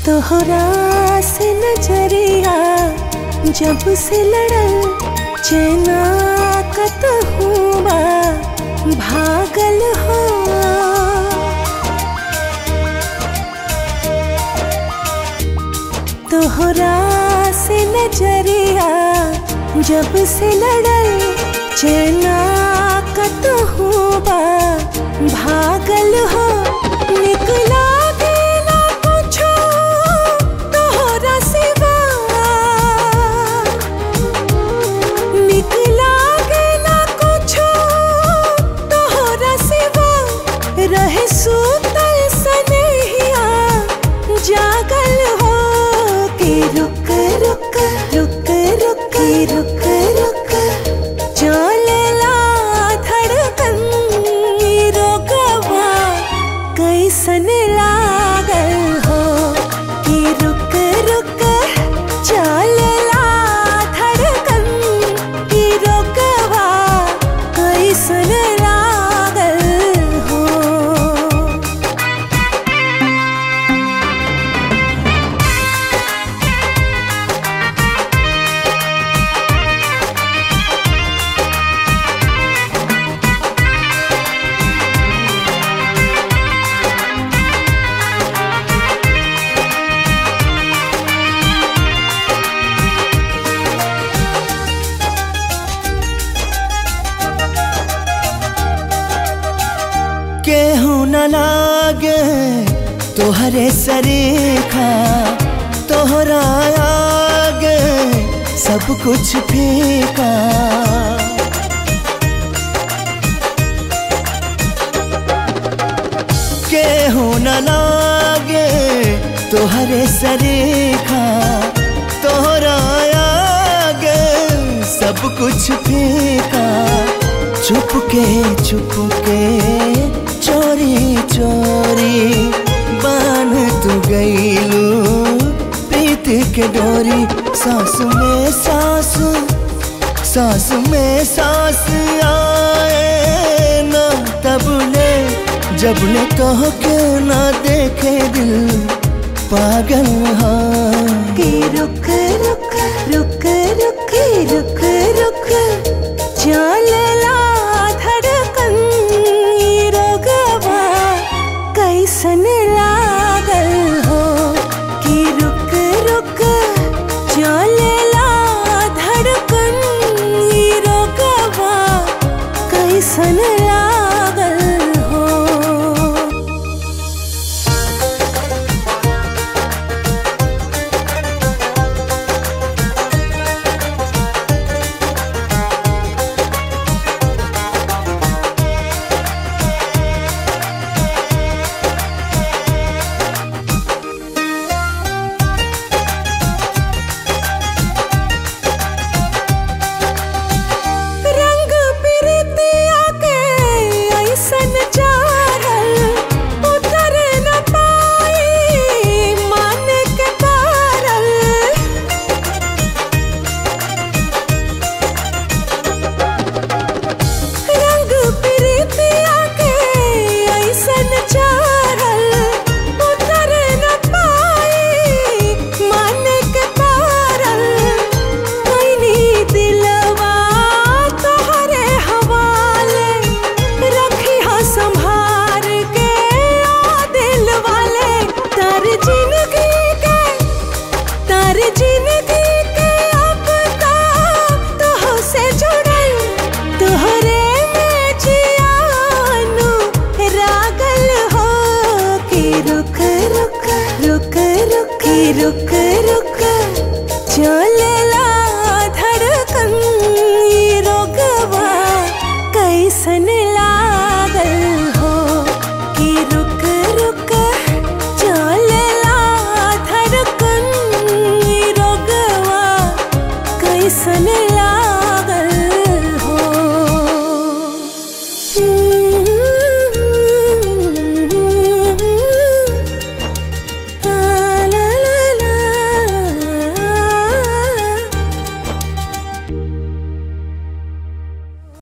तोहरा से नजरिया जब से लड़ल चेना कत हुआ भागल हो तोहरा से नजरिया जब से लड़ल चेना कत हुआ भागल हो निकला गेला कुछो तोहरा सिवा निकला गेला कुछो तोहरा सिवा रहे सुतल सनहिया जागल हो के रुक रुक रुक रुक के रुक रुक चलेला धड़कन ई रोकवा कैसन लागल हो कि रुक रुक चलेला धड़कन ई रोकवा कैसन लागल हो केहू न लागे तोहरे सरीखा तोहरा आगे सब कुछ फीका केहू न लागे तोहरे सरीखा तोहरा आगे सब कुछ फीका चुप के चुप के चोरी चोरी बान तू गईलू प्रीत के डोरी सास में सास सास में सास आए ना तब ले जब ले कह के ना देखे दिल पागल हाँ कि रुक रुक रुक रुक रुक